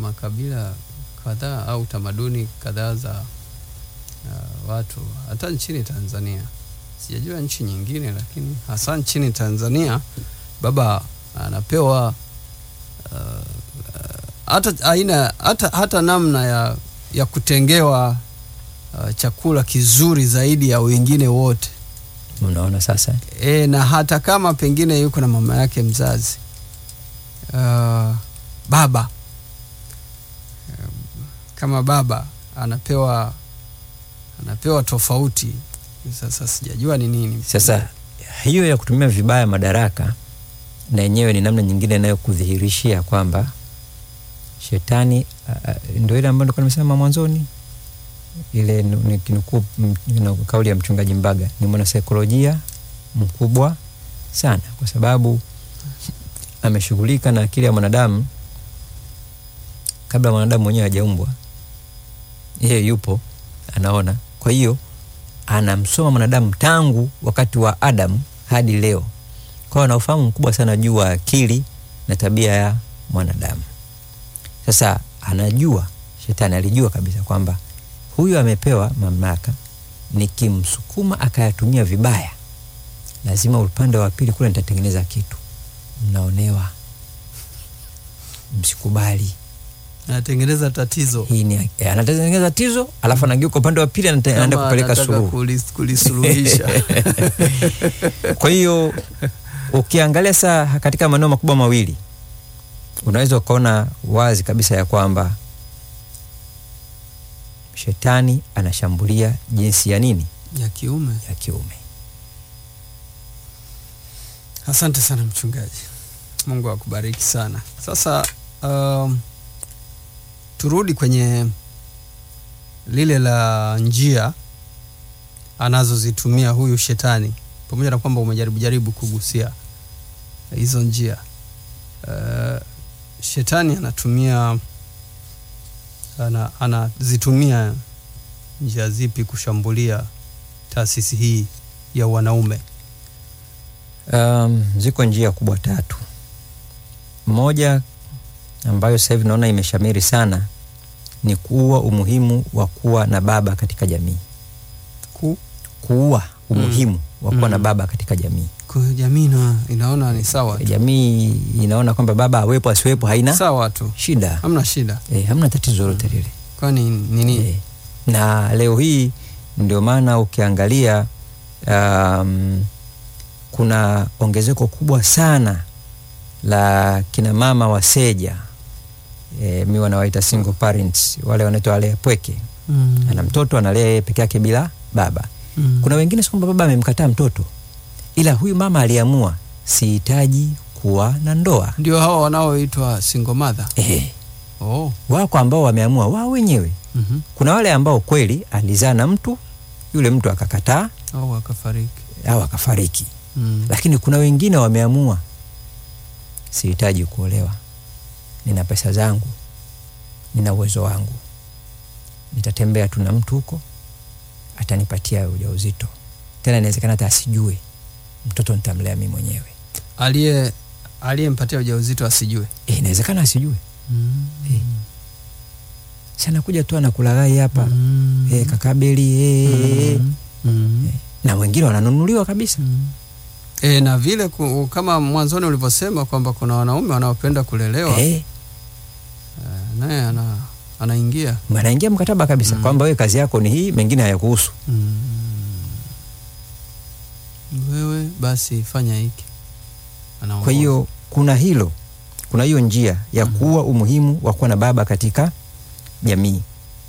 makabila kadhaa au tamaduni kadhaa za uh, watu hata nchini Tanzania. Sijajua nchi nyingine, lakini hasa nchini Tanzania baba anapewa uh, uh, hata aina hata, hata namna ya, ya kutengewa uh, chakula kizuri zaidi ya wengine wote Unaona sasa e, na hata kama pengine yuko na mama yake mzazi uh, baba um, kama baba anapewa anapewa tofauti. Sasa sijajua ni nini Sasa hiyo ya kutumia vibaya madaraka na yenyewe ni namna nyingine inayokudhihirishia kwamba shetani uh, ndio ile ambayo nilikuwa nimesema mwanzoni, ile nu- nikinukuu mm, you know, kauli ya mchungaji Mbaga, ni mwanasaikolojia mkubwa sana, kwa sababu ameshughulika na akili ya mwanadamu kabla mwanadamu mwenyewe hajaumbwa. Yeye yupo anaona, kwa hiyo anamsoma mwanadamu tangu wakati wa Adamu hadi leo. Kwa hiyo ana ufahamu mkubwa sana juu wa akili na tabia ya mwanadamu. Sasa anajua, shetani alijua kabisa kwamba huyu amepewa mamlaka, nikimsukuma akayatumia vibaya, lazima upande wa pili kule nitatengeneza kitu. Mnaonewa, msikubali anatengeneza tatizo hii ni eh, anatengeneza tatizo, alafu anageuka upande wa pili, anate- anaenda Kama kupeleka anataka suluhu. kulis- kulisuluhisha Kwa hiyo ukiangalia saa katika maeneo makubwa mawili, unaweza ukaona wazi kabisa ya kwamba shetani anashambulia jinsi ya nini ya kiume. ya kiume. Asante sana mchungaji, Mungu akubariki sana. Sasa um, turudi kwenye lile la njia anazozitumia huyu shetani, pamoja na kwamba umejaribu jaribu kugusia hizo njia. Uh, shetani anatumia ana, anazitumia njia zipi kushambulia taasisi hii ya wanaume? Um, ziko njia kubwa tatu. Moja ambayo sasa hivi naona imeshamiri sana ni kuua umuhimu wa kuwa na baba katika jamii, Ku, kuua umuhimu wa kuwa na Mm. baba katika jamii. kwa hiyo jamii na inaona ni sawa tu. Jamii inaona kwamba baba awepo asiwepo haina sawa tu, shida hamna shida. e, hamna tatizo lolote lile Kwani nini? e. Na leo hii ndio maana ukiangalia um, kuna ongezeko kubwa sana la kina mama waseja e, mi wanawaita single parents, wale wanaitwa wale pweke, Mm. ana mtoto analea yeye peke yake bila baba. Mm. Kuna wengine si kwamba baba amemkataa mtoto, ila huyu mama aliamua sihitaji kuwa na ndoa ndio hawa wanaoitwa single mother. e, Oh. wako ambao wameamua wao wenyewe. Mhm. Kuna wale ambao kweli alizaa na mtu yule mtu akakataa Au akafariki. au akafariki, Mm. lakini kuna wengine wameamua sihitaji kuolewa, nina pesa zangu, nina uwezo wangu, nitatembea tu na mtu huko, atanipatia ujauzito, tena inawezekana hata asijue, mtoto nitamlea mimi mwenyewe. Aliye aliyempatia ujauzito asijue. E, inawezekana asijue, Mm. Eh. si anakuja tu anakulaghai hapa Mm. e, kakabeli e, Mm. Mm. na wengine wananunuliwa kabisa Mm. E, na vile ku, kama mwanzoni ulivyosema kwamba kuna wanaume wanaopenda kulelewa e, eh, naye ana, anaingia anaingia mkataba kabisa Mm. kwamba wewe kazi yako ni hii, mengine hayakuhusu. mm. Wewe basi fanya hiki. Anaongoza. Kwa hiyo kuna hilo, kuna hiyo njia ya Mhm. kuwa umuhimu wa kuwa na baba katika jamii.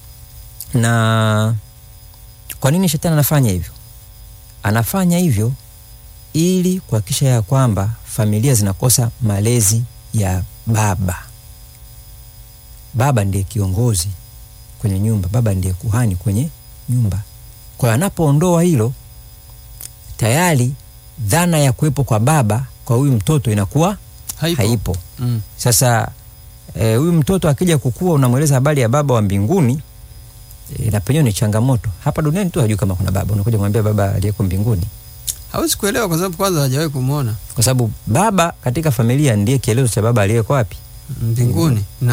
Na kwa nini shetani anafanya hivyo? Anafanya hivyo ili kuhakikisha ya kwamba familia zinakosa malezi ya baba. Baba ndiye kiongozi kwenye nyumba, baba ndiye kuhani kwenye nyumba. Kwa hiyo anapoondoa hilo, tayari dhana ya kuwepo kwa baba kwa huyu mtoto inakuwa haipo. haipo. Mm. Sasa eh, huyu mtoto akija kukua, unamweleza habari ya baba wa mbinguni e, na penyewe ni changamoto. Hapa duniani tu hajui kama kuna baba, unakuja kumwambia baba aliyeko mbinguni, Hawezi kuelewa kwa sababu kwanza hajawahi kumwona kwa sababu baba katika familia ndiye kielezo cha baba aliyeko wapi mbinguni na